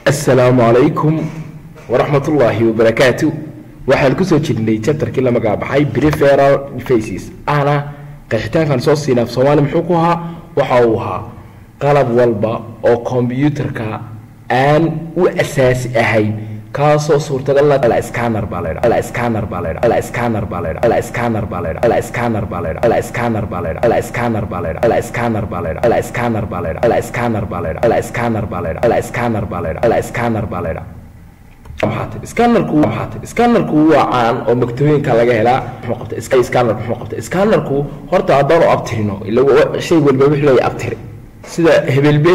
asalaamu calaykum waraxmat ullaahi wabarakaatu waxaan kusoo jirnay chapterkii la magacbaxay preferal faces ahna qeexitaankan soo siina af soomaali muxuu ku ahaa waxa uu ahaa qalab walba oo kombyuutarka aan u asaasi ahayn kaasoo suurtagal la scanner baa la yidhaha scanner baa la yidhaha scanner baa la yidhaha scanner baa la yidhaha scanner baa la yidhaha scanner baa la yidhaha scanner baa la yidhaha scanner baa la yidhaha scanner baa la yidhaha scanner baa la yidhaha scanner baa la yidhaha scanner baa la yidhaha scanner baa la yidhaha maxaate scannerku maxaate scannerku waa caan oo maktooyinka laga helaa muxuu qabta iska scanner muxuu qabta scannerku horta haddaan u abtirino ila shay walba wixii loo abtiri sida hebelbe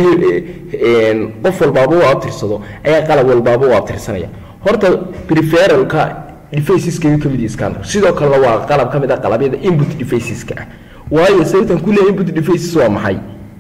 qof walbaaba u abtirsado ayaa qalab walbaaba u abtirsanaya horta preferalka defaceska ka mid yahay scanner sidoo kalena waa qalab ka mid ah qalabyada input defaceska ah waayo sababtan ku leeyahay input defaces waa maxay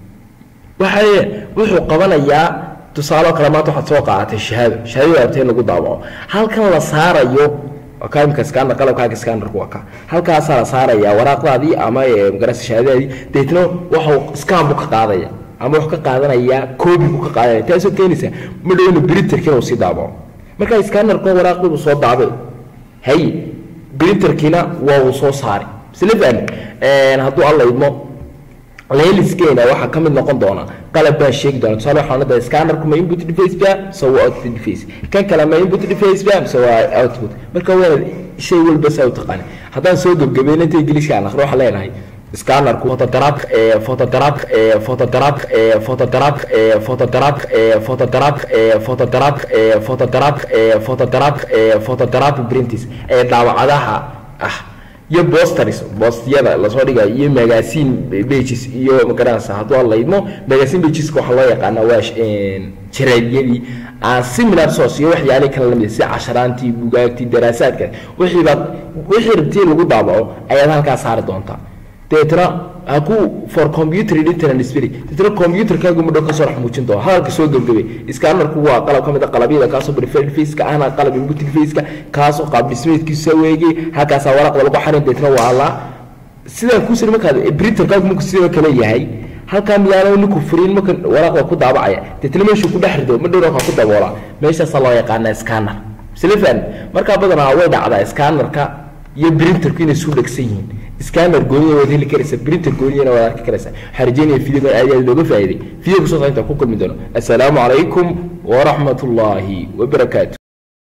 waxay wuxuu qabanayaa tusaale kale maanta waxaad soo qaadatay shahaado shahaadada rabtay in lagu daawaco halkan la saarayo ka imika scanner qalabkaaga scannerku waa ka halkaasaa la saarayaa waraaqdaadii ama magarasa shahaadadaadii deetna waxuu scan buu ka qaadaya ama wuxuu ka qaadanayaa koobi buu ka qaadanaya taasoo keenaysa ma dhowna printerkiina uu sii daabaco marka scannerka waraaqdii buu soo daabay hay printerkiina waa uu soo saaray isla fahmi hadduu alla idmo leeliskeena waxaa ka mid noqon doona qalab baan sheegi doona tusaale waxaan leedahay scannerku ma input deface ba mise waa output deface kan kale ma input deface ba mise waa output marka waana shay walba saa u taqaani haddaan soo gebgabayna inta ingiliiska aan akhri waxaan leenahay scannerku photograph photograph photograph photograph photograph photograph photograph photograph photograph photograph printis ee daawacadaha ah iyo bosters bostyada lasoo dhigayo iyo magazine pages iyo magaranaysa hadduu alla idmo magazine pageska waxaa loo yaqaana waa jaraadiyadii aan similar source iyo waxyaalihi kala lamid sida casharaantii bugaagtii daraasaadka wixii baad wixii rabtii lagu daabaco ayaad halkaa saari doontaa deetna haku for computer editor and display deetna computerkaagu mudho kasoo dhex muujin doona hadalka soo gebgabay scannerku waa qalab ka mid a qalabyada kaasoo preferred faceka ahna qalab input faceka kaasoo qaab dhismeedkiisa weegay halkaasaa waraqda lagu xarin deetna waa la sidaan kuusiri markaad printerkaagu marku sidoo kale yahay halkaa miyaana ninku furin marka waraaqda ku daabacaya deetna meeshuu ku dhex rido ma dhow waxaa ku daboola meeshaasaa loo yaqaana scanner silafan markaa badanaa way dhacdaa scannerka iyo printerku inay isu dhegsan yihiin scanner gooniya waad heli karaysa printer gooniyana waad arki karaysa waxaan rajeynaya videogan aad aad looga faa'iiday video kusoo inta ku kulmi doono assalaamu calaykum waraxmat ullaahi wabarakaatu